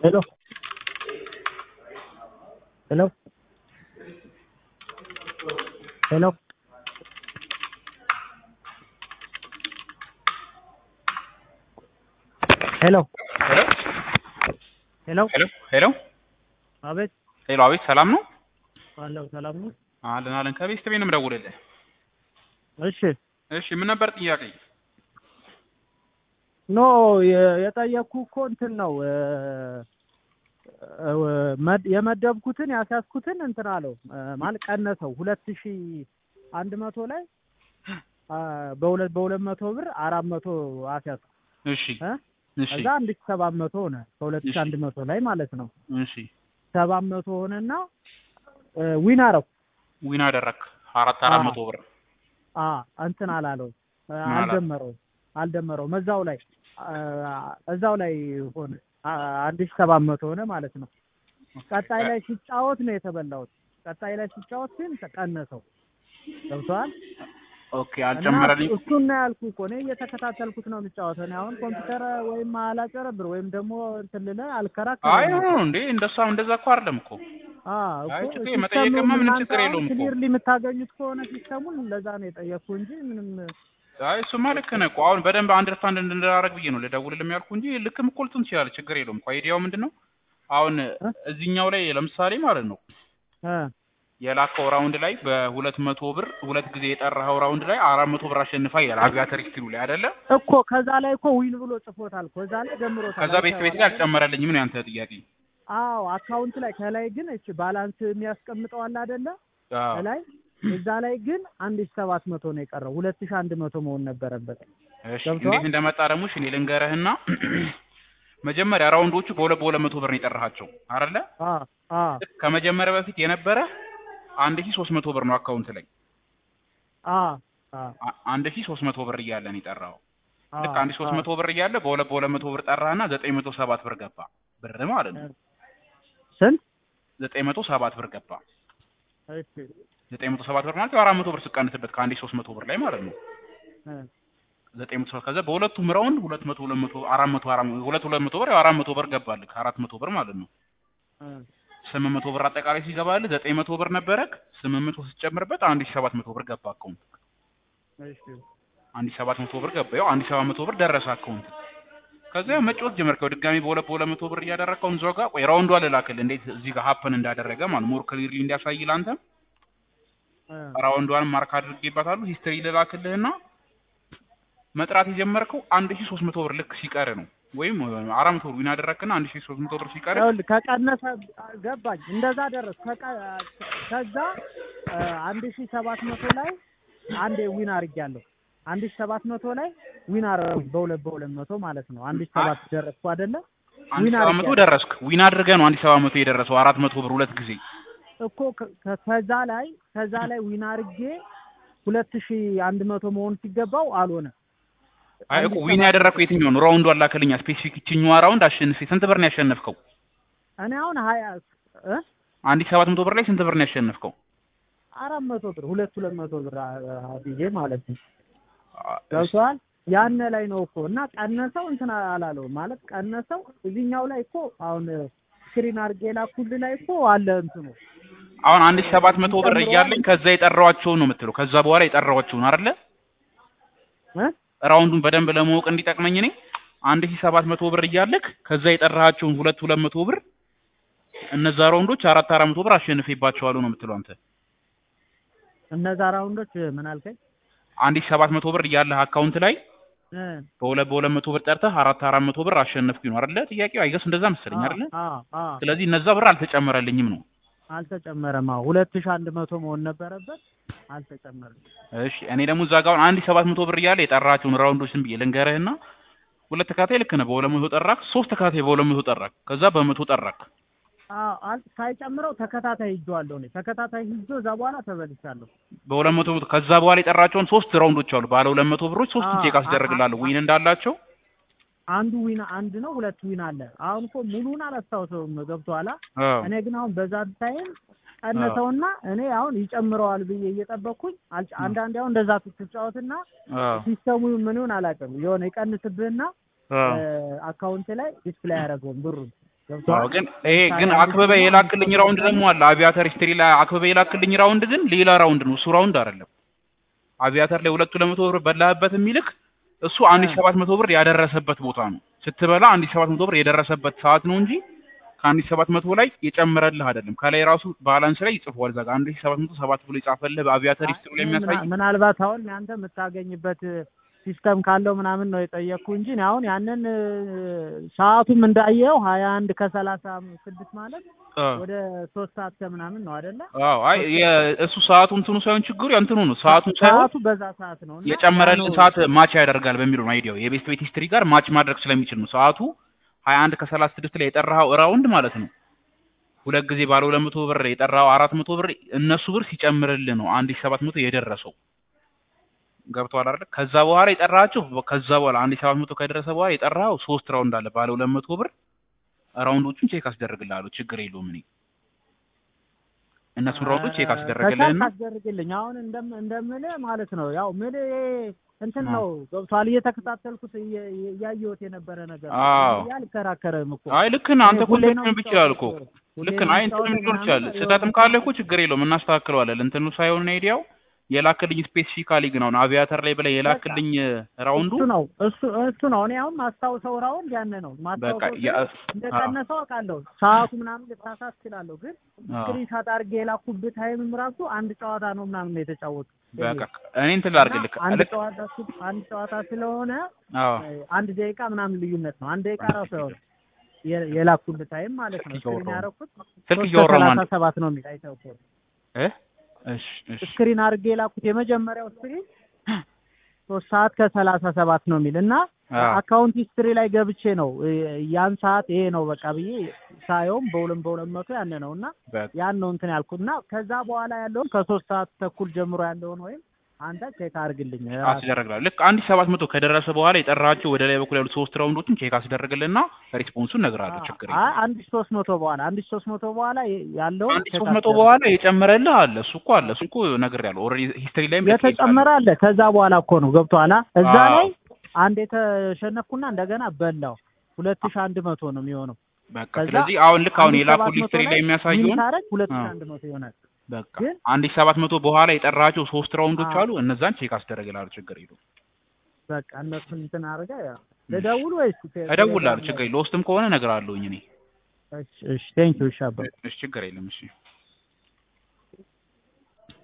Hello. Hello. Hello. ሄሎ ሄሎ ሄሎ ሄሎ ሄሎ አቤት ሄሎ አቤት ሰላም ነው አለው ሰላም ነው አለን አለን ከቤት ቤት ነው የምደውልልህ እሺ እሺ ምን ነበር ጥያቄ ኖ የ- የጠየቅኩ እኮ እንትን ነው እ፣ እ፣ መድ- የመደብኩትን ያስያዝኩትን እንትን አለው እ፣ ማለት ቀነሰው ሁለት ሺ አንድ መቶ ላይ አ፣ በሁለት በሁለት መቶ ብር አራት መቶ አስያዝኩ እሺ እ? እሺ ከዛ አንድ ሺ ሰባት መቶ ሆነ ከሁለት ሺ እሺ። አንድ መቶ ላይ ማለት ነው እሺ ሰባት መቶ ሆነና እ፣ ዊን አረኩ ዊን አደረክ አራት አራት አዎ። መቶ ብር አ እንትን አላለው እ፣ ምን አላለው? አልደመረውም አልደመረውም እዛው ላይ አ፣ እዛው ላይ ሆነ አ፣ አንድ ሺ ሰባት መቶ ሆነ ማለት ነው። ቀጣይ ላይ ሲጫወት ነው የተበላሁት። ቀጣይ ላይ ሲጫወት ግን ተቀነሰው። ገብቶሃል? ኦኬ እና አልጨመረልኝ እሱን ነው ያልኩህ እኮ እኔ እየተከታተልኩት ነው የምጫወተው። እኔ አሁን ኮምፒውተር ወይም አላጨረብር ወይም ደግሞ እንትን ልልህ አይ አልከራከርም። ኖ እንዴ እንደዛ እንደዛ እኮ አይደለም እኮ አ አይ እኮ ችግር መጠየቅማ ምንም ችግር የለውም እኮ ክሊርሊ የምታገኙት ከሆነ ሲስተሙን ለዛ ነው የጠየቅኩህ እንጂ ምንም አይ እሱማ ልክ ነህ እኮ አሁን በደንብ አንደርስታንድ እንድናደርግ ብዬ ነው ልደውልልህ ያልኩህ እንጂ ልክም እኮ ልትሆን ትችላለህ ችግር የለውም እኮ አይዲያው ምንድን ነው አሁን እዚህኛው ላይ ለምሳሌ ማለት ነው እ የላከው ራውንድ ላይ በሁለት መቶ ብር ሁለት ጊዜ የጠራኸው ራውንድ ላይ አራት መቶ ብር አሸንፋ ይላል አቪያተር ሂስትሪው ላይ አይደለ እኮ ከዛ ላይ እኮ ዊን ብሎ ጽፎታል። ከዛ ላይ ደምሮታል። ከዛ ቤት ቤት ላይ አልጨመረልኝም ነው ያንተ ጥያቄ አዎ አካውንት ላይ ከላይ ግን እሺ ባላንስ የሚያስቀምጠው አለ አይደለ? አዎ ከላይ እዛ ላይ ግን አንድ ሺህ ሰባት መቶ ነው የቀረው። ሁለት ሺህ አንድ መቶ መሆን ነበረበት። እሺ ገብቶሃል? እንዴት እንደመጣ ደግሞ እሺ እኔ ልንገርህና መጀመሪያ ራውንዶቹ በሁለት በሁለት መቶ ብር ነው የጠራሃቸው አይደለ አ አ ከመጀመሪያ በፊት የነበረ አንድ ሺህ ሶስት መቶ ብር ነው አካውንት ላይ አ አ አ- አንድ ሺህ ሶስት መቶ ብር እያለ ነው የጠራኸው አ ልክ አንድ ሺህ ሶስት መቶ ብር እያለ በሁለት በሁለት መቶ ብር ጠራህና ዘጠኝ መቶ ሰባት ብር ገባ ብር ማለት ነው ስንት? ዘጠኝ መቶ ሰባት ብር ገባ እሺ ዘጠኝ መቶ ሰባት ብር ማለት ያው አራት መቶ ብር ስቀንስበት ከአንድ ሺህ ሶስት መቶ ብር ላይ ማለት ነው እ ዘጠኝ መቶ ሰባት ከዛ በሁለቱም ራውንድ ሁለት መቶ ሁለት መቶ አራት መቶ አራት መቶ ሁለት ሁለት መቶ ብር ያው አራት መቶ ብር ገባልህ አራት መቶ ብር ማለት ነው እ ስምንት መቶ ብር አጠቃላይ ሲገባልህ ዘጠኝ መቶ ብር ነበረክ ስምንት መቶ ስትጨምርበት አንድ ሺህ ሰባት መቶ ብር ገባ አካውንት እሺ አንድ ሺህ ሰባት መቶ ብር ገባ ያው አንድ ሺህ ሰባት መቶ ብር ደረሰ አካውንት ከዛ ያው መጫወት ጀመርከው ድጋሚ በሁለት በሁለት መቶ ብር እያደረግከው እዛው ጋር ቆይ ራውንዷ ልላክልህ እንዴት እዚህ ጋር ሀፕን እንዳደረገ ማለት ሞር ክሊርሊ እንዲያሳይ ለአንተ እ ራውንዷን ማርክ አድርጌባታለሁ ሂስትሪ ልላክልህና መጥራት የጀመርከው አንድ ሺህ ሶስት መቶ ብር ልክ ሲቀር ነው ወይም አራት መቶ ብር ዊን አደረግክና አንድ ሺህ ሶስት መቶ ብር ሲቀር ይኸውልህ ከቀነሰ ገባኝ። እንደዛ ደረስ ከቀ- ከዛ እ አንድ ሺህ ሰባት መቶ ላይ አንዴ ዊን አድርጌያለሁ። አንድ ሺህ ሰባት መቶ ላይ ዊን አደረኩኝ በሁለት በሁለት መቶ ማለት ነው። አንድ ሺህ ሰባት ደረስኩ አይደለ? አንድ ዊን ሺህ ሰባት መቶ አድርጌያለሁ ደረስክ ዊን አድርገህ ነው አንድ ሺህ ሰባት መቶ የደረሰው አራት መቶ ብር ሁለት ጊዜ እኮ ከ- ከ- ከዛ ላይ ከዛ ላይ ዊን አድርጌ ሁለት ሺህ አንድ መቶ መሆን ሲገባው አልሆነ። አይ አንድ እኮ ሺህ ዊን ሰባት ያደረግከው የትኛው ነው ራውንዱ አላከልኛ ስፔሲፊክ ይችኛዋ ራውንድ አሸንፌ ስንት ብር ነው ያሸነፍከው እኔ አሁን ሀያ እ አንድ ሺህ ሰባት መቶ ብር ላይ ስንት ብር ነው ያሸነፍከው አራት መቶ ብር ሁለት ሁለት መቶ ብር አ- አ- ብዬ ማለት ነው። አ- ገብቶሃል? ያነ ላይ ነው እኮ እና ቀነሰው እንትን አላለው ማለት ቀነሰው። እዚህኛው ላይ እኮ አሁን ስክሪን አድርጌ ላኩልህ ላይ እኮ አለ እንትኑ አሁን አንድ ሺህ ሰባት መቶ ብር ጨምረዋል። እያለኝ ከዛ የጠራኋቸውን ነው የምትለው ከዛ በኋላ የጠራኋቸውን አይደለ እ ራውንዱን በደንብ ለማወቅ እንዲጠቅመኝ እኔ አንድ ሺህ ሰባት መቶ ብር እያለክ ከዛ የጠራሃቸውን ሁለት ሁለት መቶ ብር እነዛ ራውንዶች አራት አራት መቶ ብር አሸንፌባቸዋለሁ ነው የምትለው አንተ እነዛ ራውንዶች ምን አልከኝ? አንድ ሺህ ሰባት መቶ ብር እያለህ አካውንት ላይ እ በሁለት በሁለት መቶ ብር ጠርተህ አራት አራት መቶ ብር አሸነፍኩኝ ነው አይደለ ጥያቄው አይገስ እንደዛ መሰለኝ አይደለ አ አ ስለዚህ እነዛ ብር አልተጨመረልኝም ነው አልተጨመረም። አዎ ሁለት ሺህ አንድ መቶ መሆን ነበረበት አልተጨመረም። እሺ እኔ ደግሞ እዛ ጋር አሁን አንድ ሺህ ሰባት መቶ ብር እያለ የጠራቸውን ራውንዶችን ብዬ ልንገርህና ሁለት ተካታይ ልክ ነህ በሁለት መቶ ጠራክ ሶስት ተካታይ በሁለት መቶ ጠራክ ከዛ በመቶ ጠራክ አዎ አል- ሳይጨምረው ተከታታይ ሂጄዋለሁ እኔ ተከታታይ ሂጄ እዛ በኋላ ተበልቻለሁ። በሁለት መቶ ከዛ በኋላ የጠራቸውን ሶስት ራውንዶች አሉ ባለ ሁለት መቶ ብሮች ሶስት አዎ፣ ቼክ አስደርግላለሁ አ- አ- ዊን እንዳላቸው አንዱ ዊን አንድ ነው፣ ሁለት ዊን አለ። አሁን እኮ ሙሉን አላስታውሰውም ገብቶሃል? አዎ። እኔ ግን አሁን በዛ ታይም ቀነሰውና እኔ አሁን ይጨምረዋል ብዬ እየጠበቅኩኝ አልጭ- አንዳንዴ አሁን እንደዛ ስትጫወትና አዎ። ሲስተሙ ምን ይሁን አላውቅም የሆነ ይቀንስብህና አዎ። አካውንት ላይ ዲስፕሌይ አያደርገውም ብሩን ገብቶሃል? ግን ይሄ ግን አክበበ የላክልኝ ራውንድ ደግሞ አለ አቪያተር ሂስትሪ ላይ አክበበ የላክልኝ ራውንድ ግን ሌላ ራውንድ ነው እሱ ራውንድ አይደለም አቪያተር ላይ ሁለቱ ለመቶ ብር በላህበት የሚልክ እሱ አንድ ሺህ ሰባት መቶ ብር ያደረሰበት ቦታ ነው ስትበላ አንድ ሺህ ሰባት መቶ ብር የደረሰበት ሰዓት ነው እንጂ ከአንድ ሺህ ሰባት መቶ ላይ የጨመረልህ አይደለም ከላይ ራሱ ባላንስ ላይ ይጽፈዋል እዛ ጋር አንድ ሺህ ሰባት መቶ ሰባት ብሎ የጻፈልህ በአቪያተር ሂስትሪ ላይ የሚያሳይ ምና- ምናልባት አሁን አንተ የምታገኝበት ሲስተም ካለው ምናምን ነው የጠየቅኩ እንጂ እኔ አሁን ያንን እ፣ ሰዓቱም እንዳየው ሀያ አንድ ከሰላሳ ስድስት ማለት አ፣ ወደ ሶስት ሰዓት ከምናምን ነው አይደለ? አዎ አይ የ- እሱ ሰዓቱ እንትኑ ሳይሆን ችግሩ እንትኑ ነው ሰዓቱን ሳይሆን ሰዓቱ በዛ ሰዓት ነው እና የጨመረልን ያው ሰዓት ማች ያደርጋል በሚለው ነው አይዲያው የቤስት ቤት ሂስትሪ ጋር ማች ማድረግ ስለሚችል ነው ሰዓቱ ሀያ አንድ ከሰላሳ ስድስት ላይ የጠራኸው ራውንድ ማለት ነው ሁለት ጊዜ ባለ ሁለት መቶ ብር የጠራኸው አራት መቶ ብር እነሱ ብር ሲጨምርልህ ነው አንድ ሺህ ሰባት መቶ የደረሰው ገብቶሃል አይደል ከዛ በኋላ የጠራሃቸው ከዛ በኋላ አንድ ሺህ ሰባት መቶ ከደረሰ በኋላ የጠራኸው ሶስት ራውንድ አለ ባለ ሁለት መቶ ብር ራውንዶቹን ቼክ አስደርግልሃለሁ ችግር የለውም እኔ እነሱን ራውንዶች ቼክ አስደረግልህና ከቻልክ አስደርግልኝ። አሁን እንደም እንደምልህ ማለት ነው ያው ምን እንትን ነው ገብቶሃል። እየተከታተልኩት እየ- እያየሁት የነበረ ነገር ነው። አዎ። እያ አልከራከርም እኮ አይ ልክ ነህ አንተ እኔ ሁሌ ነው ኮንቴክት ይችላል እኮ ሁሌ ልክ ነው ነህ። አይ እንትንም የምጫወተው ሊኖር ይችላል ምናምን ስህተትም የሆነ ካለ እኮ ችግር የለውም እናስተካክለዋለን። እንትኑ ሳይሆን አይዲያው የላክልኝ ስፔሲፊካሊ ግን አሁን አቪያተር ላይ ብለህ የላክልኝ ራውንዱ እሱ ነው እሱ እሱ ነው። እኔ አሁን ማስታውሰው ራውንድ ያን ነው በቃ ማስታውሰው ያ- እንደቀነሰው አውቃለሁ። ሰዓቱ ምናምን ልሳሳት እችላለሁ፣ ግን አዎ። ስክሪን ሻት አድርጌ የላኩብህ ታይምም ራሱ አንድ ጨዋታ ነው ምናምን ነው የተጫወቱት። በቃ እኔ እንትን ላድርግልህ እና አንድ ልክ ጨዋታ ስ- አንድ ጨዋታ ስለሆነ አዎ አንድ ደቂቃ ምናምን ልዩነት ነው። አንድ ደቂቃ ራሱ ያው የ- የላኩልህ ታይም ማለት ነው። ስልክ ስክሪን እያወራሁ ያደረኩት ስልክ ሶስት እያወራሁ ከሰላሳ ማለት ሰባት ነው የሚል አይተው እኮ እ እሺ እሺ ስክሪን አድርጌ የላኩት የመጀመሪያው ስክሪን ሶስት ሰዓት ከሰላሳ ሰባት ነው የሚል እና አዎ አካውንት ሂስትሪ ላይ ገብቼ ነው እ፣ ያን ሰዓት ይሄ ነው በቃ ብዬ ሳየውም በሁለት በሁለት መቶ ያን ነው እና በቃ ያን ነው እንትን ያልኩት እና ከዛ በኋላ ያለውን ከሶስት ሰዓት ተኩል ጀምሮ ያለውን ወይም አንተ ቼክ አድርግልኝ ራስህ። አስደረግላለሁ ልክ አንድ ሺህ ሰባት መቶ ከደረሰ በኋላ የጠራቸው ወደ ላይ በኩል ያሉት ሶስት ራውንዶችን ቼክ አስደረግልና ሪስፖንሱን እነግርሃለሁ ችግር አይ የለውም አንድ ሺህ ሶስት መቶ በኋላ አንድ ሺህ ሶስት መቶ በኋላ ያለውን አንድ ሺህ ቼክ ሶስት መቶ አስደርግ። በኋላ የጨመረልህ አለ እሱ እኮ አለ እሱ እኮ ነግሬሃለሁ ኦልሬዲ ሂስትሪ ላይም ልኬልሃለሁ። የተጨመረ አለ። ከዛ በኋላ እኮ ነው ገብቶሃል። አ? እዛ አዎ። ላይ አንድ የተሸነፍኩና እንደገና በላው ሁለት ሺህ አንድ መቶ ነው የሚሆነው። በቃ ከዛ ስለዚህ አሁን ልክ አሁን አንድ ሺህ ሰባት የላኩልህ መቶ ሂስትሪ ላይ የሚያሳየውን ታረግ ሁለት ሺህ አዎ። አንድ መቶ ይሆናል። በቃ ግን አንድ ሺህ ሰባት መቶ በኋላ የጠራቸው ሶስት ራውንዶች አዎ። አሉ እነዛን ቼክ አስደረግልሃለሁ ችግር የለውም በቃ እነሱን እንትን አድርገህ ያው ልደውል ወይስ እደውልልሃለሁ ችግር የለውም ለውስጥም ከሆነ እነግርሃለሁኝ እኔ እሺ እሺ ቴንኪው እሺ አባ እሺ ችግር የለም እሺ